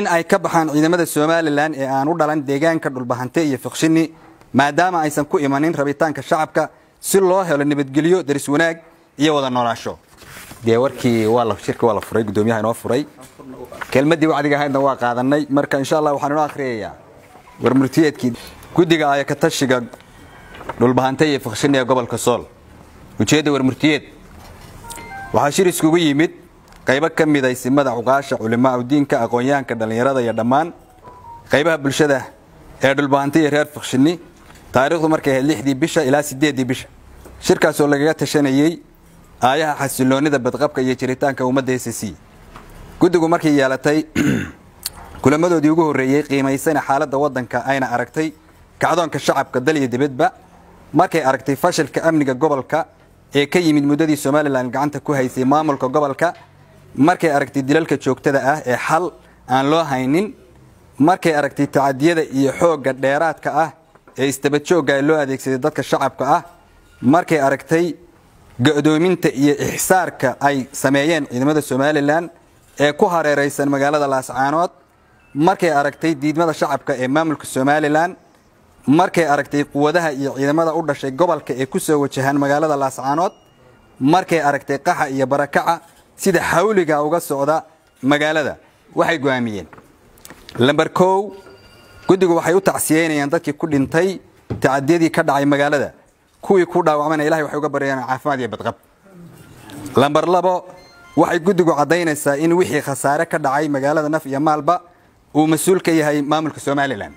in ay ka baxaan ciidamada somalilan ee aan u dhalan deegaanka dhulbahante iyo fiqshini maadaama aysan ku imanin rabitaanka shacabka si loo helo nabadgelyo daris wanaag iyo wada noolaasho dee warkii shirka waa la furay gudoomiyaha inoo furay kelmadii wacdiga ahaydna waa qaadanay marka insha allah waxaan inoo akhriyayaa warmurtiyeedkii guddiga ayakatashiga dhulbahante iyo fiqshini ee gobolka sool ujeedda warmurtiyeed waxaa shir iskugu yimid qaybo ka mid aysimada cuqaasha culimaa udiinka aqoon-yahanka dhallinyarada iyo dhammaan qaybaha bulshada ee dhulbahante iyo reer fiqshini taariikhdu markay ahayd lixdii bisha ilaa sideeddii bisha shirkaasoo lagaga tashanayey aayaha xasiloonida badqabka iyo jiritaanka ummadda s c guddigu markay yeelatay kulamadoodii ugu horreeyey qiimaysana xaaladda waddanka ayna aragtay kacdoonka shacabka dal iyo dibadba markay aragtay fashilka amniga gobolka ee ka yimid muddadii somalilan gacanta ku haysay maamulka gobolka markay aragtay dilalka joogtada ah ee xal aan loo haynin markay aragtay tacadiyada iyo xoogga dheeraadka ah ee istabadjoogga loo adeegsaday dadka shacabka ah markay aragtay go'doominta iyo ixsaarka ay sameeyeen ciidamada somalilan ee ku hareeraysan magaalada laascaanood markay aragtay diidmada shacabka ee maamulka somalilan markay aragtay quwadaha iyo ciidamada u dhashay gobolka ee ku soo wajahaan magaalada laascaanood markay aragtay qaxa iyo barakaca sida xawliga uga socda magaalada waxay go'aamiyeen lamber kow guddigu waxay u tacsiyeynayaan dadkii ku dhintay tacadiyadii ka dhacay magaalada kuwii ku dhaawacmana ilahay waxay uga baryayaan caafimaad iyo badqab lamber labo waxay guddigu caddaynaysaa in wixii khasaare ka dhacay magaalada naf iyo maalba uu mas-uul ka yahay maamulka somalilan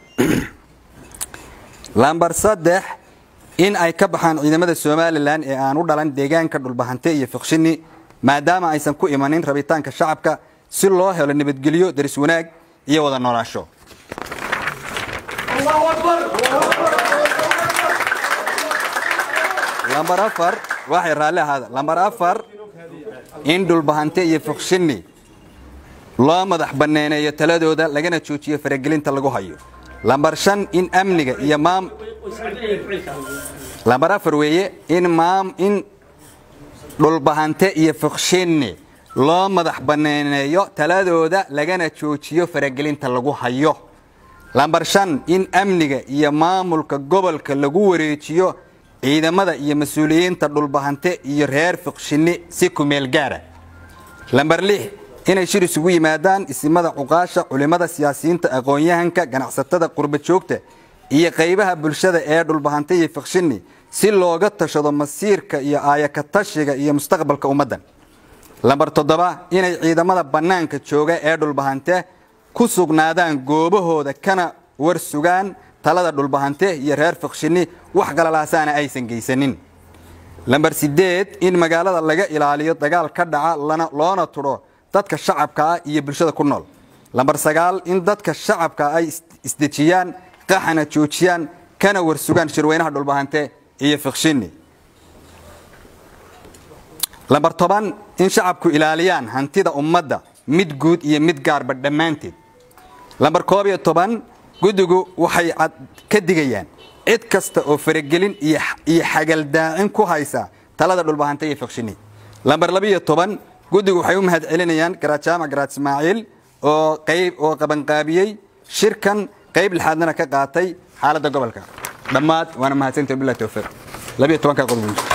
lamber saddex in ay ka baxaan ciidamada somalilan ee aan u dhalan deegaanka dhulbahante iyo fiqshini maadaama aysan ku imanin rabitaanka shacabka si loo helo nabadgelyo daris wanaag iyo wada noolaasho lambar afar waxay raalli ahaada lambar afar in dhulbahante iyo fiqshini loo madax banneyneeyo taladooda lagana joojiyo faragelinta lagu hayo lambar shan in amniga iyo maam lambar afar weeye in maam in dhulbahante iyo fiqshini loo madax banneyneeyo taladooda lagana joojiyo faragelinta lagu hayo lambar shan in amniga iyo maamulka gobolka lagu wareejiyo ciidamada iyo mas-uuliyiinta dhulbahante iyo reer fiqshini si kumeel gaara lambar lix inay shir isugu yimaadaan isimada cuqaasha culimmada siyaasiyiinta aqoon-yahanka ganacsatada qurba joogta iyo qaybaha bulshada ee dhulbahante iyo fiqshini si looga tashado masiirka iyo aayakatashiga iyo mustaqbalka ummaddan lambar toddoba inay ciidamada bannaanka jooga ee dhulbahante ku sugnaadaan goobahooda kana war sugaan talada dhulbahante iyo reer fiqshini wax galalaasaana aysan geysanin lambar sideed in magaalada laga ilaaliyo dagaal ka dhaca loona tudho dadka shacabka ah iyo bulshada ku nool lambar sagaal in dadka shacabka ay isdejiyaan qaxana joojiyaan kana war sugaan shirweynaha dhulbahante iyo fiqshini lambar toban in shacabku ilaaliyaan hantida ummadda mid guud iyo mid gaarba dhammaanteed lambar koob iyo toban guddigu waxay ka digayaan cid kasta oo faragelin iyo xagaldaacin ku haysa talada dhulbahante iyo fiqshini lambar labiiyo toban guddigu waxay u mahad celinayaan garaad jaamac garaad ismaaciil oo qayb oo qabanqaabiyey shirkan qayb lixaadnana ka qaatay xaaladda gobolka dhammaad waana mahadsanta bilah towfiiq labiiyo tobanka qodob